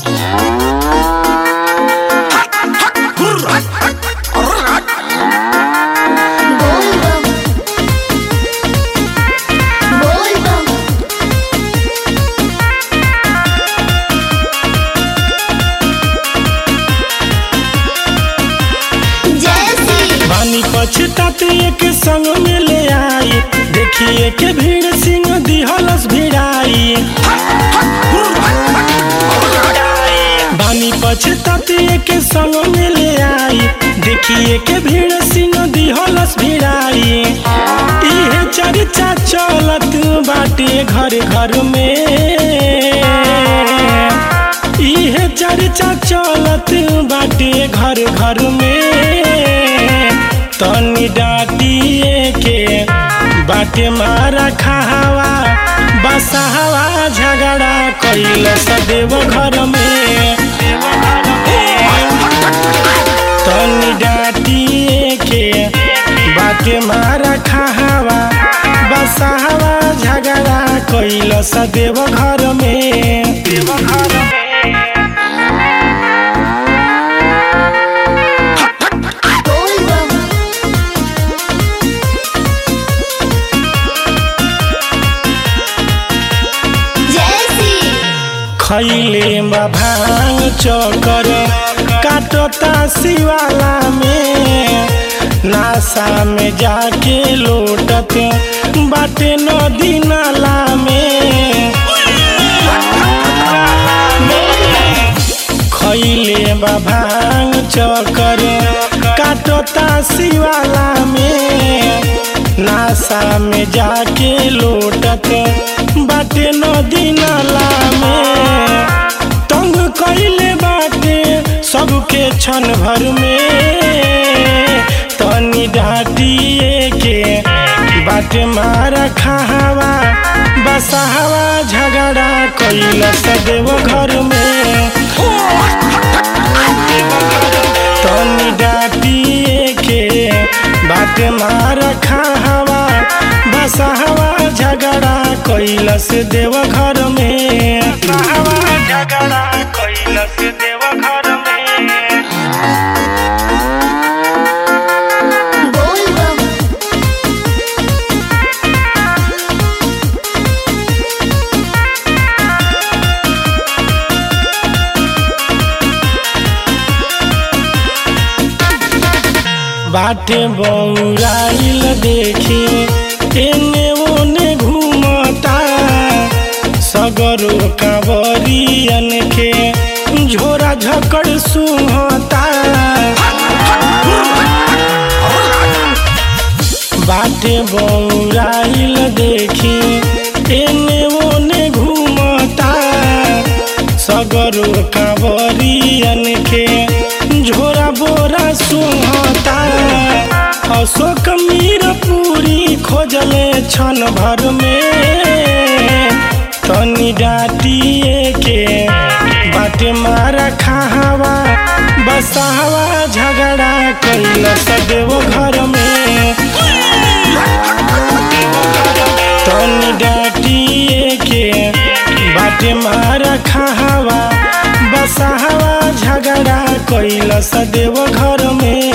बोल बम बोल बम जैसी बानी पछताते एक संग में ले आई देखिए के भीड़ सिंह दिहलस भिड़ाई बानी पछताते एक संग में ले आई देखिए के भीड़ सिंह दिहलस भिड़ाई इहे चर्चा चलत बाटे घर घर में इहे चर्चा चलत बाटे घर घर में तनी डाटिए के बाटे मारा खावा बसावा झगड़ा कैल सदेव घर में तनी डाटिए के बाटे मारा खावा बसावा झगड़ा कैल सदेव घर में देव घर में बोल बम जैसी खैले बा भांग चकर काटता शिवाला में नासा में जाके लोटत बाटे नदी नाला में खैले बा भांग चकर काटता शिवाला में नासा में जाके लोटत बाटे नदी नाला में तंग कैले बाटे सबके क्षण भर में तनी डाटिए के बाटे मारा खावा बसावा झगड़ा कैल सदेव घर में तनी डाटिए के बाटे मारा खावा बसावा झगड़ा कैलस देव घर में बसावा झगड़ा कैलस देव घर में बोल बम बाटे बौराइल देखी एने ओने घूमता सगरो कांवरियन के झोरा झकड़ सुहता बाटे बौराइल देखी एने ओने घूमता सगरो कांवरियन के झोरा बोरा सुहता अशोक मीर पूरी खोजले क्षण भर में तनी डाटिए के बाटे मारा खावा बसावा झगड़ा कैल सदेव घर में तनी डाटिए के बाटे मारा खावा बसावा झगड़ा कैल सदेव घर में